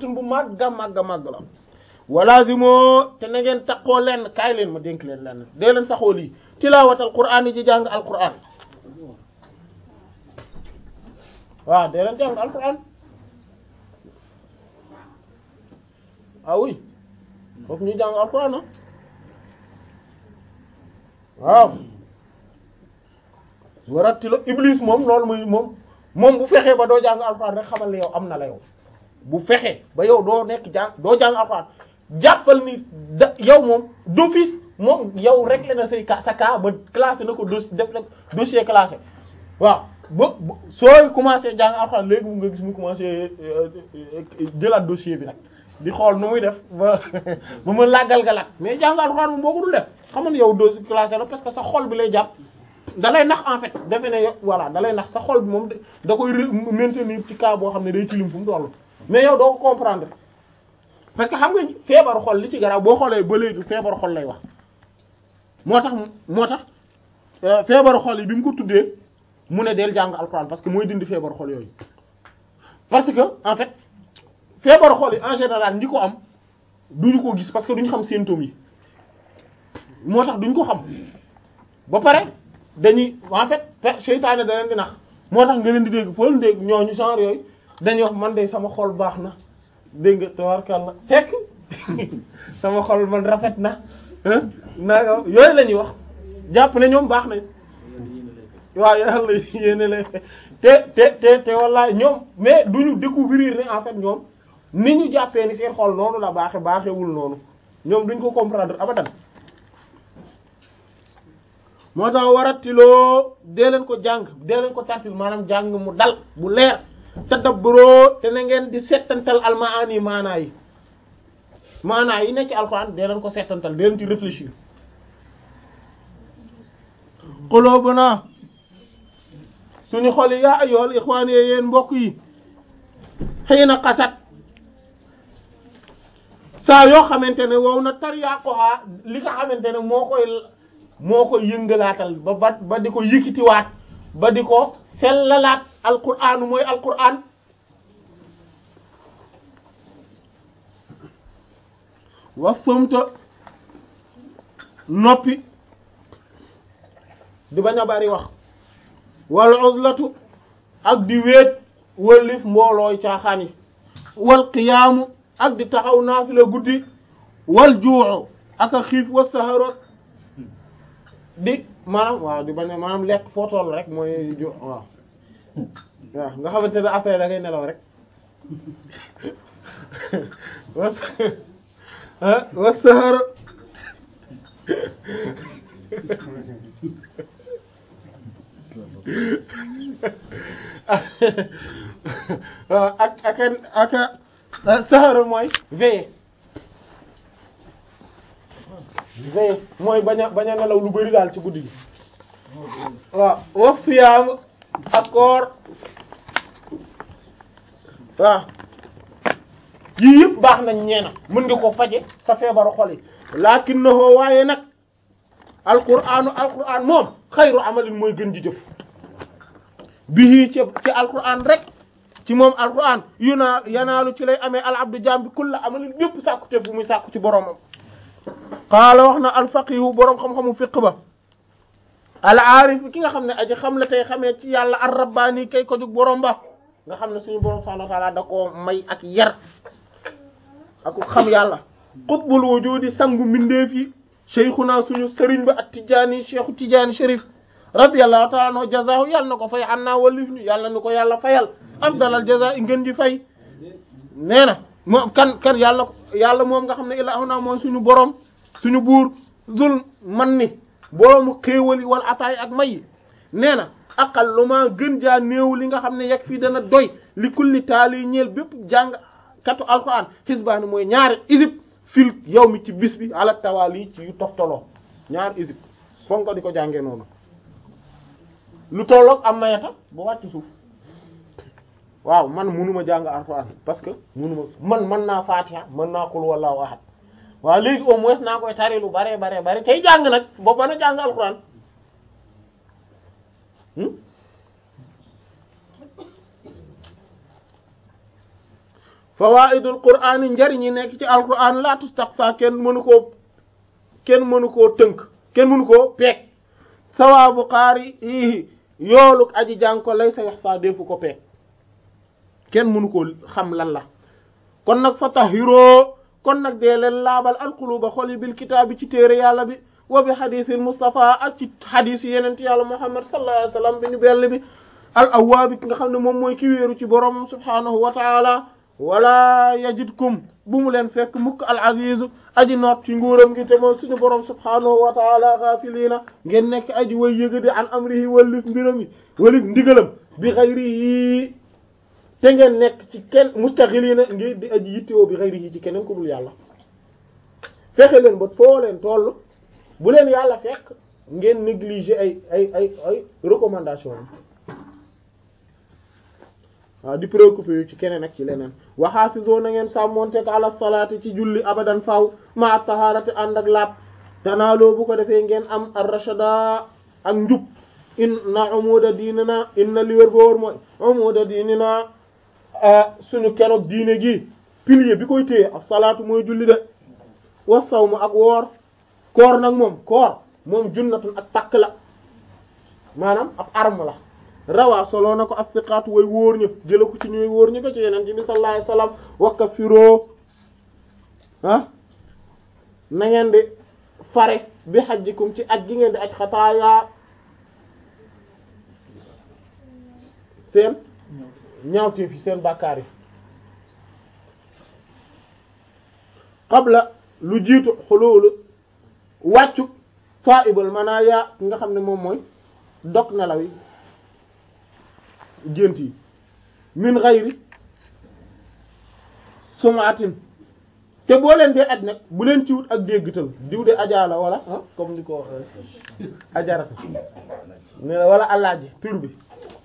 azimatun bu màgga màgga màgg la walaazimoo te na ngeen takkoo lenn kaay leen ma dénk leen lenn dee leen saxoo lii tilaawatal qur'aan yi ji jàng alqur'aan waaw dee leen jàng alqur'aan ah oui fokk ñu jàng alqur'aan ah waaw warattilo iblis moom loolu muy moom moom bu fexee ba doo jàng alxuraan rek xamal ne yow am na la yow bu fexee ba yow doo nekk jàng doo jàng alxuraan jàppal ni da yow moom d'office moom yow réglé na say sa cas ba classé na ko dos def na dossier classé waaw ba sooy commencé jàng alxuraan léegi mu nga gis mu commencé jëlaat dossier bi nag di xool nu muy def ba ba ma làggal galat mais jàng alxuraan moom boo ko dul def xam nga yow dossier classé la parce que sa xol bi lay jàpp da lay nax en fait defe ne yow voilà da lay nax sa xol bi moom da koy maintenir ci cas boo xam ne day tilim fu mu toll mais yow doo ko comprendre parce que xam nga feebaru xol li ci garaaw boo xoolee ba léegi feebaru xol lay wax moo tax moo tax feebaru xol yi bi mu ko tuddee mu ne del jàng alxuraan parce que mooy dindi feebaru xol yooyu parce que en fait feebaru xol yi en général ñi ko am duñu ko gis parce que duñu xam symptômes yi moo tax duñ ko xam ba pare dañuy en fait seytaane da leen di nax moo tax nga leen di dégg foo leen dégg ñooñu genre yooyu dañuy wax man de sama xol baax na dégg nga tabarkalla fekk sama xol man rafet na naa yooyu la ñuy wax jàpp ne ñoom baax nañ waaw yàlla yéene lay te te te te walla ñoom mais duñu découvrir ne en fait ñoom ni ñu jàppee ni seen xol noonu la baaxe baaxewul noonu ñoom duñ ko comprendre abadan moo tax waratiloo dee leen ko jàng dee leen ko tartil maanaam jàng mu dal bu leer tadabburoo te na ngeen di settantal almaani maanaa yi maanaa yi ne ci alxuraan dee leen ko settantal dee leen ci réfléchir qulubuna suñu xol yi yaa ayyuhal ixwaan yi yéen mbokk yi xëy na xasat saa yoo xamante ne wow na tar yàqoxaa li nga xamante ne moo koy moo ko yëngalaatal ba ba ba di ko yëkkitiwaat ba di ko sellalaat alquraan mooy alquraan wa sumta noppi di bañ a bari wax wal uzlatu ak di wéet wëllif mboolooy caaxaan yi wal qiyaamu ak di taxaw naafila guddi wal juuxu ak a xiif wa saharoot di maanaam waaw di bañ a maanaam lekk foo toll rek mooy jo waaw waaw nga xamante ne après da ngay nelaw rek was wa sahara waaw ak ak ak sahara mooy veiller veille mooy bañ a bañ a nelaw lu bari daal ci guddi gi waaw wa siyaam ak koor waaw yii yëpp baax nañ ñeena mën nga ko faje sa feebaru xol yi lakinnahu waaye nag alqur'anu alqur'an moom xayru amalin mooy gën ji jëf bihi ci ci alqur'an rek ci moom alqur'an yu naa yanaalu ci lay amee al abdu jaam bi kulla amalin bépp sàkku te bu muy sàkku ci boromam qaala wax na alfaqihu boroom xam-xamu fiq ba al aarif ki nga xam ne aji xam la tey xamee ci yàlla ar rabbaani kay ko jug boroom ba nga xam ne suñu boroom subhaanahu wa ta'aala da koo may ak yar ak xam yàlla qutbul wujudi sangu mbindeef yi cheikhuna suñu sëriñ ba at tijaani cheikhu tijaani sharif radiyallahu ta'ala anhu jazaahu yàlla na ko fay an naa walif ñu yàlla na ko yàlla fayal afdalal jazaa i ngeen di fay nee na moom kan kan yàlla yàlla moom nga xam ne ilaahuna mooy suñu borom suñu buur zul man ni boroomu xéewali wala ataay ak may nee na aqal lu ma gën jaa néew li nga xam ne yegg fii dana doy li kulli taali ñeel bépp jàng katu alquran xisbaani mooy ñaari isib fil yow mi ci bis bi ala tawaali ci yu toftaloo ñaari isib foog nga di ko jàngee noonu lu tolloog am mayata ba wàcc suuf waaw man munuma jàng alxuraan parce que munuma man mën naa fatiha mën naa qul wallahu ahad waaw léegi au moins naa koy tari lu bare bare bare tey jàng nag ba mën a jàng alxuraan fawaidul qur'ani njariñ yi nekk ci alquran la tustaqsa kenn mënu koo kenn mënu koo tënk kenn mënu koo peeg sawaabu qaari yi yooluk aji jàng ko lay sa yox saa defu ko peeg kenn mënu koo xam lan la kon nag fa tahiroo kon nag dee leen laabal alquluba xol yi bil kitaabi ci téere yàlla bi wa bi xadisil Mustafa ak ci xadis yi yeneen yàlla Muhammad sallallahu alayhi wa sallam bi ñu bell bi al awwaabi ki nga xam ne moom mooy ki wéeru ci borom subhaanahu wa taala wala yajidkum bu mu leen fekk mukk al aziz aji noot ci nguuram gi te mooy suñu borom subhaanahu wa taala gaafiliina ngeen nekk aji way yëgadi an amrihi walif mbiram yi walif ndigalam bi xayrihi te ngeen nekk ci kenn mustaxiliina ngir di aji yittewoo bi xayrihi ci keneen ku dul yàlla fexe leen ba foo leen toll bu leen yàlla fekk ngeen négliger ay ay ay ay recommandation waaw di préoccupé yu ci keneen ak ci leneen waxaafisoo na ngeen sàmmonteek ala salaati ci julli abadan faw ma taharati ànd ak laab tanaaloo bu ko defee ngeen am ar rashada ak njub inna umuda diinina inna li wér ba wóor mooy umuda diinina suñu keroog diine gi pilier bi koy téye as salaatu mooy julli de wa sawmu ak woor koor nag moom koor moom junnatun ak takk la maanaam ab arme la rawaa soloo na ko as-siqaatu way wóor ña jëla ko ci ñuy wóor ñi ba ci yeneen ci bi sallallahu alayhi wasallam wakka firoo ah na ngeen di fare bi hajjikum ci aj gi ngeen di aj xataaya seen ñaawteef yi seen bàkkaar yi qabla lu jiitu xuluulu wàccu saibal manaya nga xam ne moom mooy dog nelaw yi gént yi min xayri sumaatin te boo leen dee aj nag bu leen ci wut ak déggtal diw de ajaala wala ah comme ni ko ajarata ne wala alaaji tur bi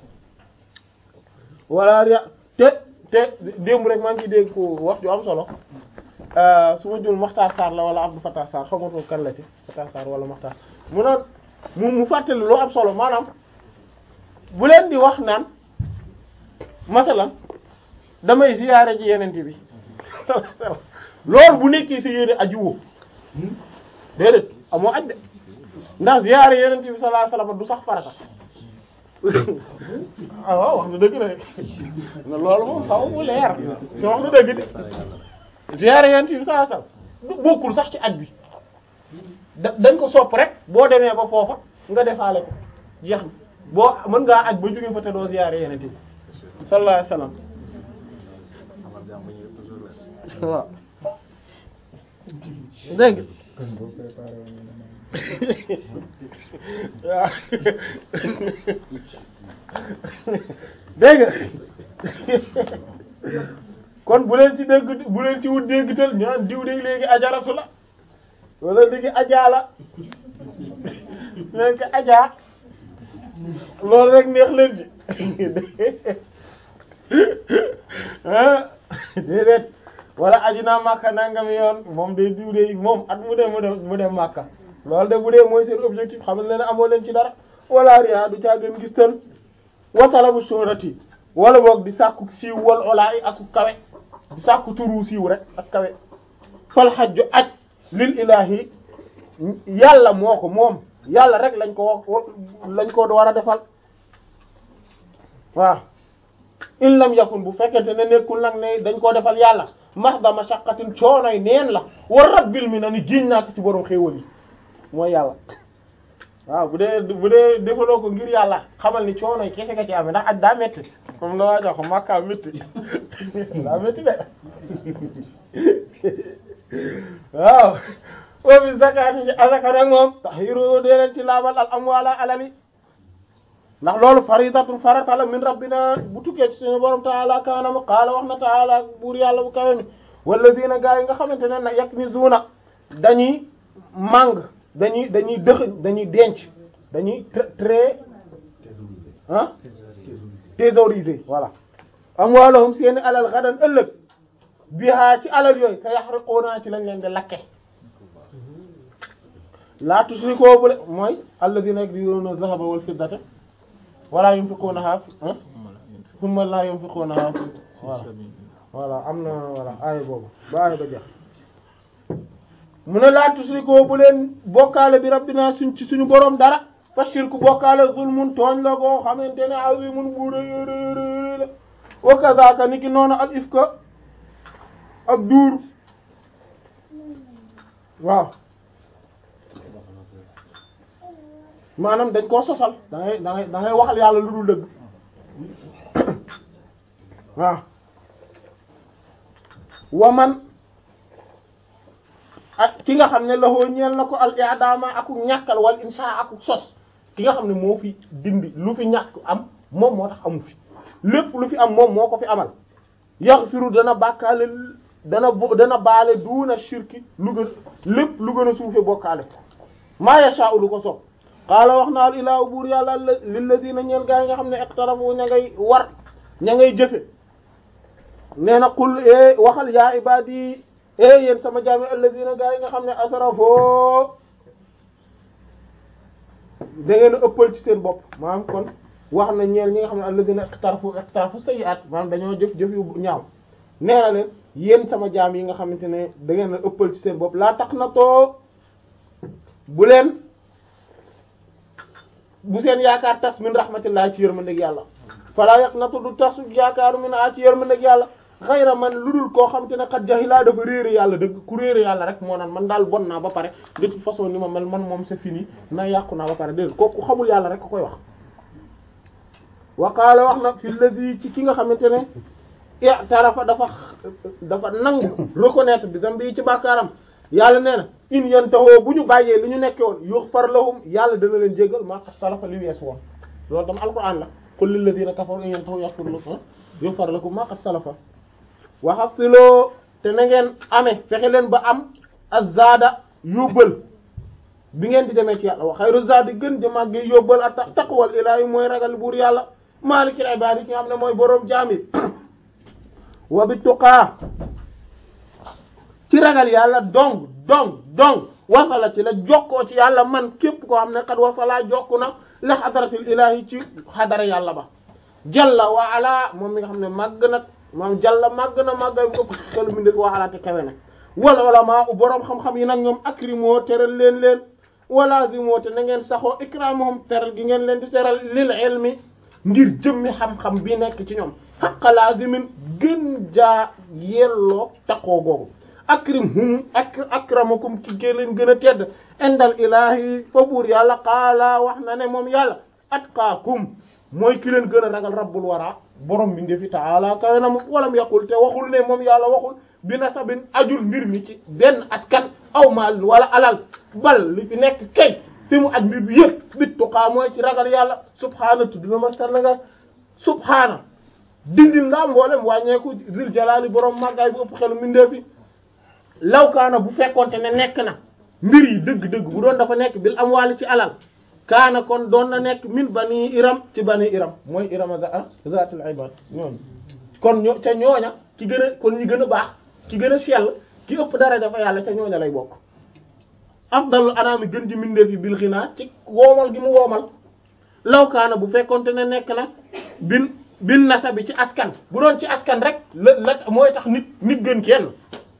wala ya te te démb rek maa ngi ciy dégg ko wax ju am solo su ma jul Maxtaar Sarr la wala Abdou Fattah Sarr xamatoo kan la ci Fattah Sarr wala Maxtaar mu naan mu mu fàttali loo am solo maanaam bu leen di wax naan masalan damay ziyaare ji yenente bi loolu bu nekkee sa yéene aju woo déedéet amoo aj de ndax ziyaare yenente bi sallallahu alayhi wasallam du sax farata ah waaw wax na dëgg rek na loolu moom faaw mu leer te wax na dëgg de ziyaare yenente bi sallallahu alayhi wasallam bokkul sax ci aj bi da dañ ko sopp rek boo demee ba foofa nga defaale ko jeex na boo mën ngaa aj ba jóge fa te doo ziyaare yenente bi sallallahu alayhi wasallam waaw dégg waaw dégg kon bu leen ci dégg bu leen ci wut déggtal ñaan diw de léegi ajaratu la wala léegi ajaa la leen ko ajaa loolu rek neex leen ci déedéet wala aji naa màkka nangami yoon moom day diw de moom at mu dem mu dem mu dem màkka loolu de bu dee mooy seen objectif xam leen amoo leen ci dara wala ria du caa gën gis tan watalabu shuhrati wala boog di sàkku siiw wal olaa yi ak kawe di sàkku turu siiw rek ak kawe fal xajju aj lil ilahi yàlla moo ko moom yàlla rek lañ ko wax lañ ko war a defal waaw in lam yakun bu fekkente ne nekkul nag ne dañ koo defal yàlla mahda mashaqqatin coonoy neen la war rabbil mi na ni jiñ naa ko ci borom xéewal yi mooy yàlla waaw bu dee bu dee defaloo ko ngir yàlla xamal ni coonoy kese nga ci amee ndax aj daa métti comme la waa jox makka métti daa métti de waaw wa bi zakati ci azaka nag moom tahiru dee leen ci laabal al amwala alali ndax loolu faridatun farata la min rabbina bu tukkee ci suñu borom taala kaanam qaala wax na taala buur yàlla bu kawe mi walladina gaa yi nga xamante ne nag yaknizuna dañuy màng dañuy dañuy dëx dañuy denc dañuy très ah thésauriser voilà amwaalahum seeni alal gadan ëllëg bihaa ci alal yooyu sa yaxriquuna ci lañ leen di lakke laa tushrikoo bu le mooy alladina yaknizuna dhahaba wal fiddata wala yunfiqunaha thumma la yunfiqunaha voilà voilà am na voilà aaya boobu ba aaya ba jeex mu ne laa tusrikoo bu leen bokkaale bi rabbina suñ ci suñu boroom dara fa shirku bokkaale zulmun tooñ la goo xamante ne azimun bu rëy rëy rëy la wa kazaka ni ki noonu al ifka ak duur waaw maanaam dañ koo sosal da ngay da ngay da ngay waxal yàlla lu dul dëgg waaw waman ak ki nga xam ne loxoo ñeel na ko al i'dama aku ñàkkal wal insha aku sos ki nga xam ne moo fi dindi lu fi ñàkk am moom moo tax amu fi lépp lu fi am moom moo ko fi amal yaghfiru dana bàkkaale dana bo dana baale duuna shirki lu gën lépp lu gën a suufe bokkaale maa yasha'u lu ko sopp qaala wax na al ilaahu buur yàlla lilladina ñeel gaa yi nga xam ne iqtarafu ña ngay war ña ngay jëfe nee na qul e waxal yaa ibadi e yéen sama jaami alladina gaa yi nga xam ne asrafoo da ngeen a ëppal ci seen bopp maanaam kon wax na ñeel ñi nga xam ne alladina iqtarafu iqtarafu sayyi'at maanaam dañoo jëf jëf yu ñaaw nee na leen yéen sama jaam yi nga xamante ne da ngeen a ëppal ci seen bopp laa tax na too bu leen bu seen yaakaar tas min rahmatillah ci yërmandeeg yàlla falaa yaqnatu du tas yaakaaru min a ci yërmandeeg yàlla xayra man lu dul koo xam te ne xat jahilaa dafa réere yàlla dëgg ku réere yàlla rek moo naan man daal bon naa ba pare de toute façon ni ma mel man moom c'est fini na yàqu naa ba pare dégg kooku xamul yàlla rek ko koy wax wa qaala wax na fi ladhi ci ki nga xamante ne i'tarafa dafa dafa nangu reconnaître bi zambi ci bàkkaaram yàlla nee na in yantahoo bu ñu bàyyee li ñu nekke woon yughfar lahum yàlla dana leen jéggal maa qad salafa li wees woon loolu tam alquran la qul lil ladina kafaru in yantahu yaghfir lakum yughfar lakum maa qad salafa waxasiloo te na ngeen amee fexe leen ba am azzaada yóbbal bi ngeen di demee ci yàlla wa xayru zaadi gën di màgg yóbbal a tax taqwal ilaahi mooy ragal buur yàlla maalikil ibaadi ki nga xam ne mooy boroom jaami wa bi tuqaa ci ragal yàlla dong dong dong wasala ci la jokkoo ci yàlla man képp koo xam ne xat wasalaa jokku na la xadaratil ilaahi ci xadara yàlla ba jalla wa ala moom mi nga xam ne màgg na maam jalla màgg na màggay bu ëpp xelu mi des wa ala te kawe na wala ulama u boroom xam-xam yi nag ñoom akrimoo teral leen leen walazimoo te na ngeen saxoo ikramuhum teral gi ngeen leen di teral lil ilmi ngir jëmmi xam-xam bi nekk ci ñoom xaqa lazimin gën jaa yelloo taqoo googu akrimhum ak akramakum ki gën leen gën a tedd indal ilahi fa buur yàlla qaala wax na ne moom yàlla atqaakum mooy ki leen gën a ragal rabbul wara borom bi ndefi taala kawe na mu walam yaqul te waxul ne moom yàlla waxul bi nasabin ajul mbir mi ci benn askan aw maal wala alal bal li fi nekk kay fi mu aj mbir bi yëpp bit tuqaa mooy ci ragal yàlla subhaana tudd na ma sell nga subhaana dindil ndaa mboolem wàññeeku zil jalaali borom màggaay bu ëpp xelu mindeefi lawkaana bu fekkonte ne nekk na mbir yi dëgg-dëgg bu doon dafa nekk bil am wàll ci alal kaana kon doon na nekk min bani iram ci bani iram mooy irama zaatul ibad ñooñu kon ñoo ca ñooña ki gën a kon ñi gën a baax ki gën a sell ki ëpp dara dafa yàlla ca ñooña lay bokk afdalu anaami gën ji mindeef yi bil xinaa ci woomal gi mu woomal lawkaana bu fekkonte ne nekk na bin bin nasa bi ci askan bu doon ci askan rek la la mooy tax nit nit gën kenn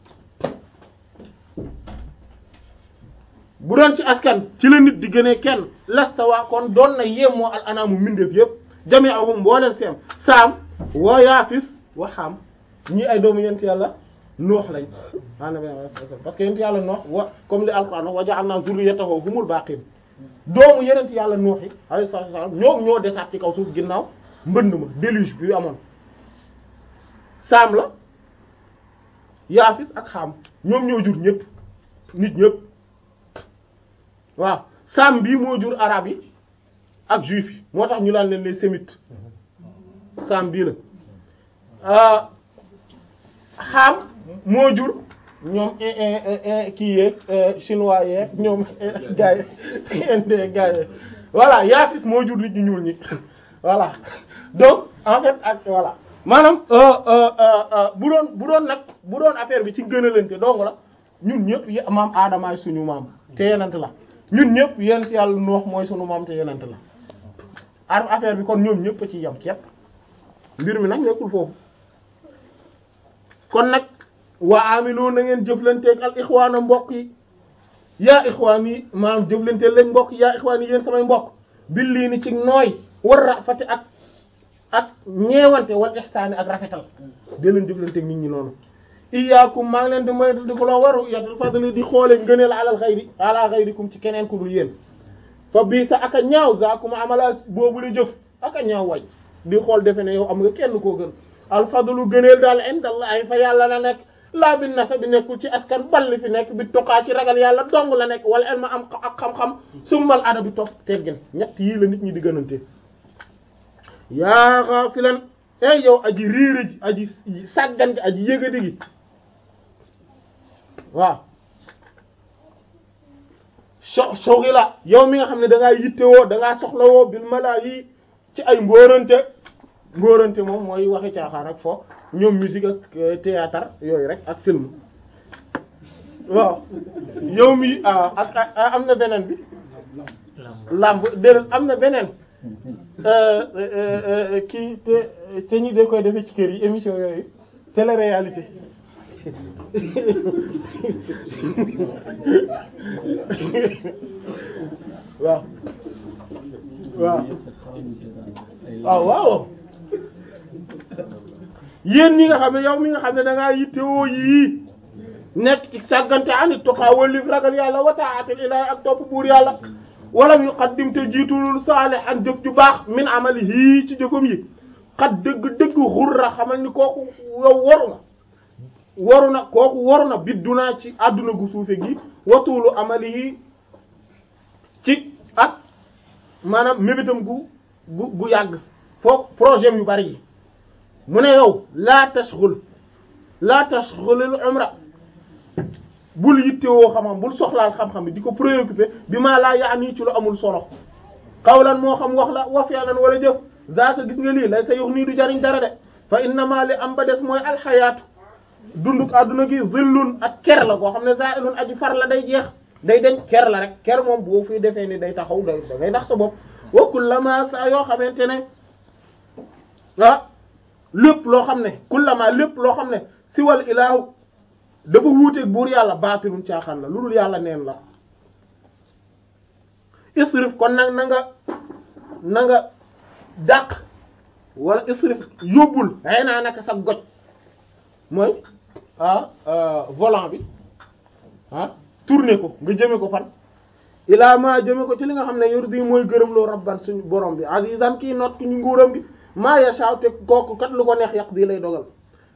bu doon ci askan ci la nit di gënee kenn lastawa kon doon na yéemoo al anaamu mindeef yëpp jami'ahum mbooleen seem saam wa yaafis wa xam ñii ay doomu yent yàlla noox lañ parce que yent yàlla noox wa comme li alquran wa ja'alna zurriyatahu humul baqin doomu yenent yàlla noox yi alayhi salaatu wa salaam ñoom ñoo desaat ci kaw suuf ginnaaw mbënd ma déluge bi amoon saam la yaafis ak xam ñoom ñoo jur ñëpp nit ñëpp waaw saam bii moo jur arab yi ak juif yi moo tax ñu laan leen les sémites saam bii la xam moo jur ñoom kii yeeg chinois yeeg ñoom gars yi indé gars yi voilà yaafis moo jur nit ñu ñuul ñi voilà donc en fait ak voilà maanaam bu doon bu doon nag bu doon affaire bi ci gënalante dong la ñun ñëpp y maam aadamaay suñu maam te yenant la ñun ñëpp yent yàlla noox mooy sunu maam te yenant la ar affaire bi kon ñoom ñëpp a ci yam képp mbir mi nag nekkul foofu kon nag wa amilu na ngeen jëflanteeg al ixwaana mbokk yi yaa ixwaan yi maanaam jëflanteel lañ mbokk yaa ixwaan yi yéen samay mbokk bil lii ni ci nooy war rafati ak ak ñeewante wal ihsaani ak rafetal di leen jëflanteeg nit ñi noonu iyaakum maa ngi leen di moytu di ko loo waru yatul fadli di xoole ngëneel alal xayri ala xayrikum ci keneen ku dul yéen fa bii sa aka ñaaw zaakum amala boobu la jëf aka ñaaw way di xool defe ne yow am nga kenn koo gën alfadlu gëneel daal indallahi fa yàlla la nekk laa bi nasa bi nekkul ci askan balli fi nekk bi toqaa ci ragal yàlla dong la nekk wala elma am ak xam-xam summal ada bi topp teggin ñett yii la nit ñi di gënante yaa ghafilan ey yow aji réere ji aji sàggan gi aji yëgadi gi waaw so soxila yow mi nga xam ne da ngaa yittewoo da ngaa soxlawoo bil mala yi ci ay mbóorante mbóorante moom mooy waxi caaxaan ak fo ñoom musique ak théâtre yooyu rek ak film waaw yow mi ah ak am na beneen bi lamb déedéet am na beneen kii te te ñi de koy defee ci kër yi émission yooyu télé-réalité waaw waaw waaw waaw yéen ñi nga xam ne yow mi nga xam ne da ngaa yittewoo yii nekk ci sàggante anit toxaa wallif ragal yàlla wa ta'atul ilahi ak topp buur yàlla walam yuqaddim te jiitulul saalihan jëf ju baax min amalihi ci jëfam yi xat dëgg-dëgg xurra xamal ni kooku yow waru nga waru na kooku waru na biddunaa ci àdduna gu suufe gi watuulu amalihi ci ak maanaam mébétam gu gu gu yàgg foog projet yu bari yi mu ne yow laa tashghul laa tashghulil umra bul yittewoo xam-xam bul soxlaal xam-xam bi di ko préoccupé bi maa laa yaani ci lu amul solo xawlan moo xam wax la wa fi'lan wala jëf zaaka gis nga lii lay sa yox nii du jariñ dara de fa innama li am ba des mooy alxayaatu dunduk adduna gi zillun ak ker la koo xam ne za'ilun aji far la day jeex day deñ ker la rek ker moom boo fi defee ni day taxaw day da ngay ndax sa bopp wa kullama saa yoo xamante ne ah lépp loo xam ne kullama lépp loo xam ne siwal ilaahu dafa wuuteeg buur yàlla baatilun caaxaan la lu dul yàlla neen la isrif kon nag na nga na nga dàq wala isrif yóbbul xëy naa naka sa goj mooy ah volant bi ah tourner ko nga jëme ko fan ilaa ma jëme ko ci li nga xam ne yurdi mooy gërëm loo rabban suñu borom bi azizan kii not ñu nguuram gi maa yasha te kooku kat lu ko neex yàq di lay dogal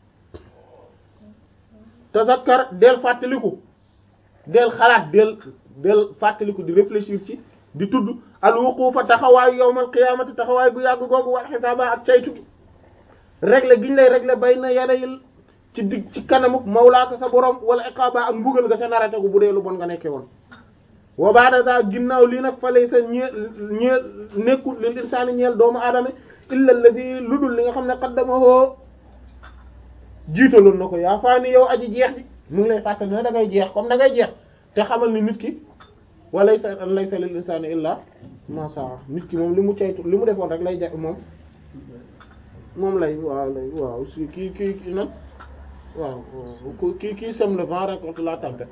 tazakkar del fàttaliku del xalaat del del fàttaliku di réfléchir ci di tudd al wuqufa taxawaay yawmal qiyaamati taxawaay bu yàgg googu wal xisaaba ak caytu gi régler giñ lay régler bay na yadayil ci dig ci kanamuk mawlaaka sa borom wala iqaaba ak mbugal nga ca narategu bu dee lu bon nga nekkee woon wa ba'da za ginnaaw lii nag fa lay sa ñeel ñeel nekkul lil insaani ñeel doomu aadama illa alladhi lu dul li nga xam ne qaddamahu jiitaloon na ko yaa faa ni yow aji jeex bi mu ngi lay fàttali ne da ngay jeex comme da ngay jeex te xamal ni nit ki walay sa laysa lil insaani illa ma saa nit ki moom li mu caytu li mu defoon rek lay jax moom moom lay waaw lay waaw si kii kii kii nag waaw kii kii sème le vent récolte la tempête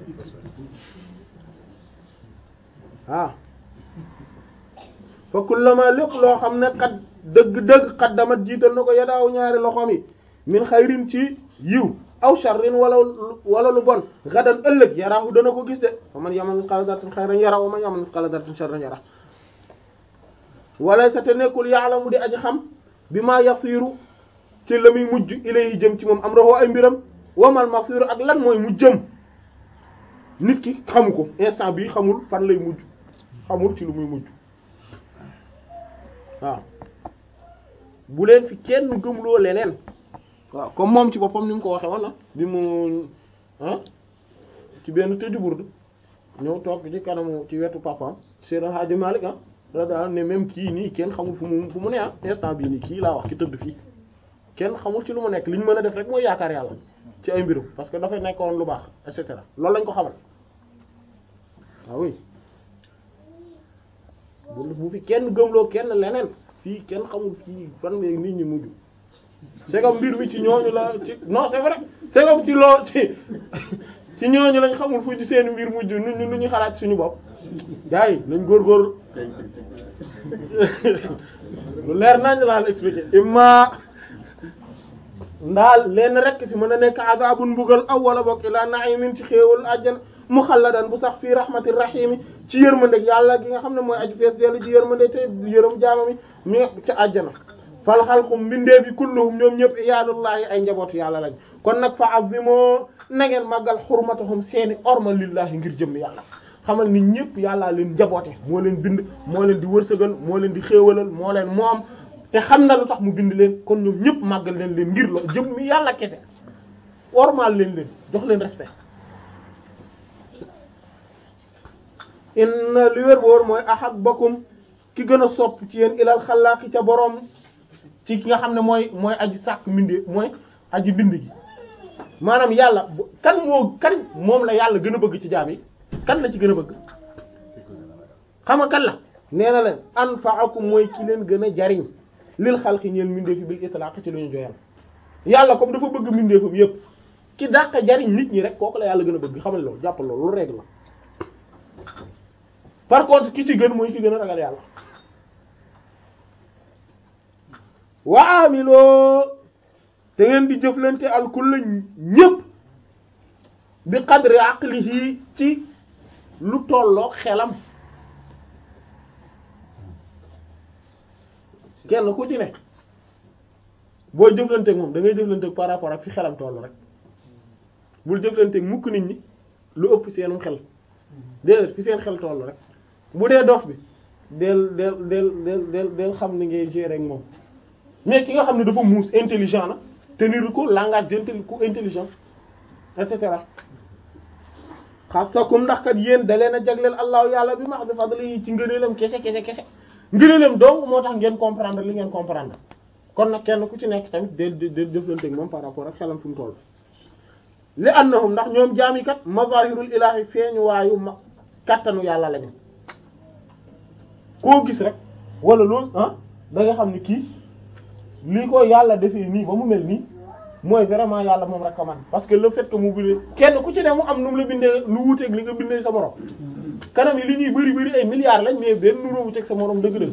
ah fa kullama lépp loo xam ne xat dëgg-dëgg xat damat jiital na ko yadaaw ñaari loxoom yi min xayrin ci yiw aw sharrin wala wala lu bon gadan ëllëg yaraahu dana ko gis de fa man yamal misqaala darratin xayran yara wa man yamal misqaala darratin sharran yara wala sa te nekkul ya'lamu di aji xam bi ma yasiru ci la muy mujj ilayhi jëm ci moom am roxoo ay mbiram wamal masiru ak lan mooy mu jëm nit ki xamu ko instant bi xamul fan lay mujj xamul ci lu muy mujj waaw bu leen fi kenn gëmloo leneen waaw comme moom ci boppam ni mu ko waxee woon na bi mu ah ci benn tëju burdu ñëw toog ci kanamu ci wetu papaam Seydou Hadji Malick ah radiyallahu ne même kii nii kenn xamul fu mu fu mu ne ah instant bii nii kii laa wax ki tëdd fii kenn xamul ci lu mu nekk li ñu mën a def rek mooy yaakaar yàlla ci ay mbirum parce que dafay nekkoon lu baax et cetera loolu lañ ko xamal waaw oui bu bu fi kenn gëmloo kenn leneen fii kenn xamul fii fan la nit ñi mujj c'est comme mbir mi ci ñooñu la ci non c'est vrai c'est comme ci lool ci ci ñooñu lañ xamul fu ci seen mbir mujj nu ñu nu ñu xalaat suñu bopp gars yi nañ góorgóorlu lu leer nañ laa la expliquer imma ndaal leen rek fi mën a nekk azabun mbugal aw wala bokk ilaa na'imin ci xéewal àjjana muxalladan bu sax fii rahmatir rahimi ci yërmandeg yàlla gi nga xam ne mooy aju fees dellu ci yërmande te yërëm jaamami mi nga ca àjjana fal xalqum mbindee fi kulluhum ñoom ñëpp iyaadullahi ay njabootu yàlla lañ kon nag fa azimoo na ngeen màggal xurmatahum seeni orma lillahi ngir jëm yàlla xamal ni ñëpp yàllaa leen njaboote moo leen bind moo leen di wërsëgal moo leen di xéewalal moo leen moom te xam na lu tax mu bind leen kon ñoom ñëpp màggal leen leen ngir lo jëm mi yàlla kese ormal leen leen jox leen respect inna li wér boor mooy ahabbakum ki gën a sopp ci yéen ilal xalaaqi ca boroom ci ki nga xam ne mooy mooy aji sàkk mbindee mooy aji bind gi maanaam yàlla kan moo kan moom la yàlla gën a bëgg ci jaam yi kan la ci gën a bëgg xam nga kan la nee na leen anfa'akum mooy ki leen gën a jariñ lil xalqi ñeel mbindeefi bil itlaq ci lu ñu joyal yàlla comme dafa bëgg mbindeefam yépp ki dàq jariñ nit ñi rek kooku la yàlla gën a bëgg xamal loolu jàppal loolu lu règle la par contre ki ci gën mooy ki gën a ragal yàlla wa amiloo te ngeen di jëflante al kull ñépp bi qadri aqlihi ci lu tolloog xelam kenn ku ci ne boo jëflanteeg moom da ngay jëflanteeg par rapport ak fi xelam toll rek bul jëflanteeg mukk nit ñi lu ëpp seenum xel déedéet fi seen xel toll rek bu dee dof bi del del del del del del xam ni ngay gérer ak moom mais ki nga xam ne dafa muus intelligent na tenir ko langage d'intelli ku intelligent et cetera xasakum ndax kat yéen da leen a jagleel allahu yàlla bi ma xam ne fadli ci ngëneelam kese kese kese ngëneelam donc moo tax ngeen comprendre li ngeen comprendre kon nag kenn ku ci nekk tamit del del jëflanteeg moom par rapport ak xelam fi mu toll li annahum ndax ñoom jaami kat mazahirul ilahi feeñu waayu ma kattanu yàlla lañu koo gis rek wala loolu ah da nga xam ni kii lii ko yàlla defee nii ba mu mel nii mooy vraiment yàlla moom rek ko man parce que le fait que mu bindee kenn ku ci ne mu am nu mu la bindee lu wuuteeg li nga bindee sa morom kanam yi li ñuy bëri bëri ay milliards lañ mais benn nu wuuteeg sa morom dëgg-dëgg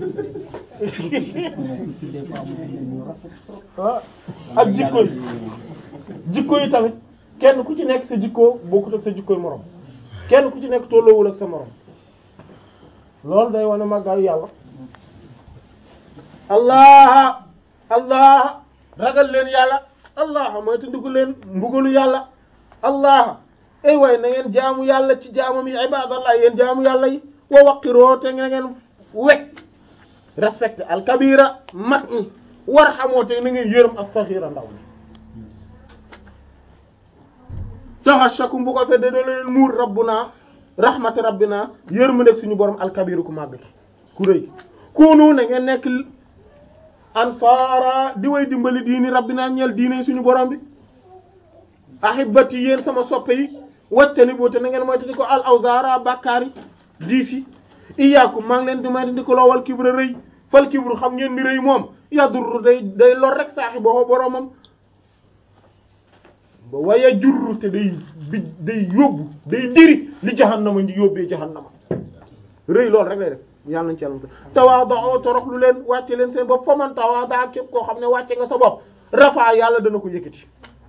ah ak jikko yi jikko yi tamit kenn ku ci nekk sa jikkoo bokkut ak sa jikkoy morom kenn ku ci nekk tolloowul ak sa morom loolu day wane màggaayu yàlla allah allah ragal leen yàlla allah mooy tundiku leen mbugalu yàlla allah ay waay na ngeen jaamu yàlla ci jaamam yi ibadallah yéen jaamu yàlla yi wa waqiroo te na ngeen wekk respecté alkabira mag ñi war xamoo te na ngeen yërëm as-saghira ndaw ni taxashakum bu ko fe de doo leen muur rabbuna rahmati rabbina yërmu nekk suñu borom alkabiru ku màgg ki ku rëy kunu na ngeen nekk ansaara di way dimbali diini rabbina ñeel diine suñu borom bi ahibati yéen sama soppe yi wattani boo te na ngeen moytandi ko al awzara bàkkaar yi diis yi iyaakum maa ngi leen di moytandi ko loowal kibra rëy fal kibru xam ngeen ni rëy moom yadurru day day lor rek saaxi boo boromam ba waaye jurru te day bi day yóbbu day diri li jahannama di yóbbee jahannama rëy loolu rek lay def yàlla nañ ci yàlla tawaadoo torox lu leen wàcce leen seen bopp fa man tawaada képp koo xam ne wàcce nga sa bopp rafaa yàlla dana ko yëkkati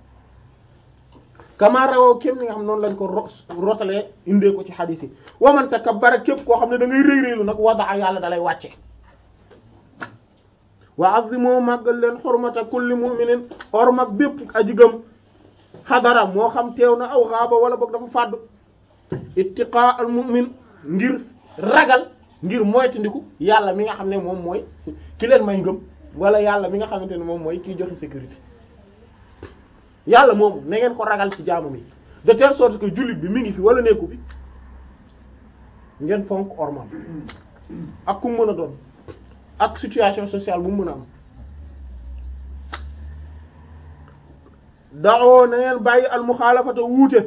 kama rawoo képp ni nga xam noonu lañ ko ro rotalee indee ko ci xadiis yi wa man takabbara képp koo xam ne da ngay rëy rëylu nag wadaa yàlla dalay wàcce wa azimu màggal leen xormata kulli mu'minin ormak bépp aji gëm xadara moo xam teew na aw xaaba wala boog dafa fàddu ittiqa al mu'min ngir ragal ngir moytandiku yàlla mi nga xam ne moom mooy ki leen may ngëm wala yàlla mi nga xamante ne moom mooy kiy joxe sécurité yàlla moomu na ngeen ko ragal ci jaamu mi de telle sorte que jullit bi mi ngi fi wala nekku bi ngeen fonk ormal ak ku mën a doon ak situation sociale bu mu mën a am daxoo na ngeen bàyyi al muxaalafata wuute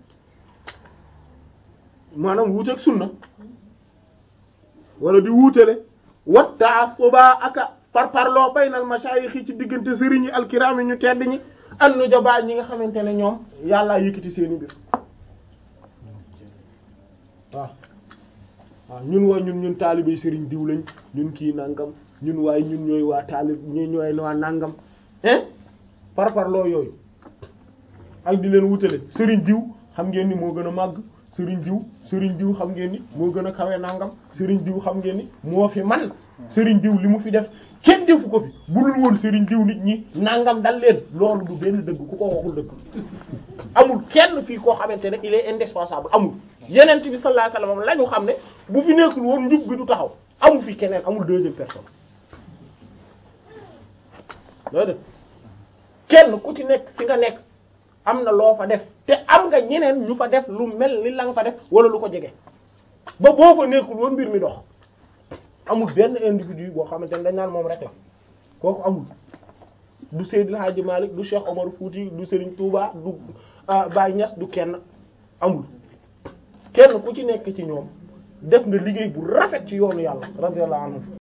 maanaam wuute ak sunna wala di wuutele wat taasuba aka par parloo baynal mashayikh yi ci diggante sëriñ yi alkiraam yi ñu tedd ñi an nu jabaa ñi nga xamante ne ñoom yàllaa yëkkati seeni mbir waaw waaw ñun waa ñun ñun taalibey sëriñ diw lañ ñun kii nangam ñun waaye ñun ñooy waa taalib ñun ñooy waa nangam hein par parloo yooyu ak di leen wutale sëriñ diw xam ngeen ni moo gën a màgg sëriñ diw sëriñ diw xam ngeen ni moo gën a kawe nangam sëriñ diw xam ngeen ni moo fi man sëriñ diw li mu fi def kenn defu ko fi bulul woon sëriñ diw nit ñi nangam dal leen loolu du benn dëgg ku ko waxul dëgg amul kenn fii koo xamante ne il est indispensable amul yeneen bi sallallahu alayhi wasallam la ñu xam ne bu fi nekkul woon njub bi du taxaw amul fi keneen amul deuxième personne loolu def kenn ku ci nekk fi nga nekk am na loo fa def te am nga ñeneen ñu fa def lu mel ni la nga fa def wala lu ko jege ba boo fa nekkul woon mbir mi dox amul benn individu boo xamante ne dañ naan moom rek la kooku amul du Seydil Hadji Malick du Cheikh Omar Fouti du Serigne Touba du Baye Niass du kenn amul kenn ku ci nekk ci ñoom def nga liggéey bu rafet ci yoonu yàlla radiyallahu anhu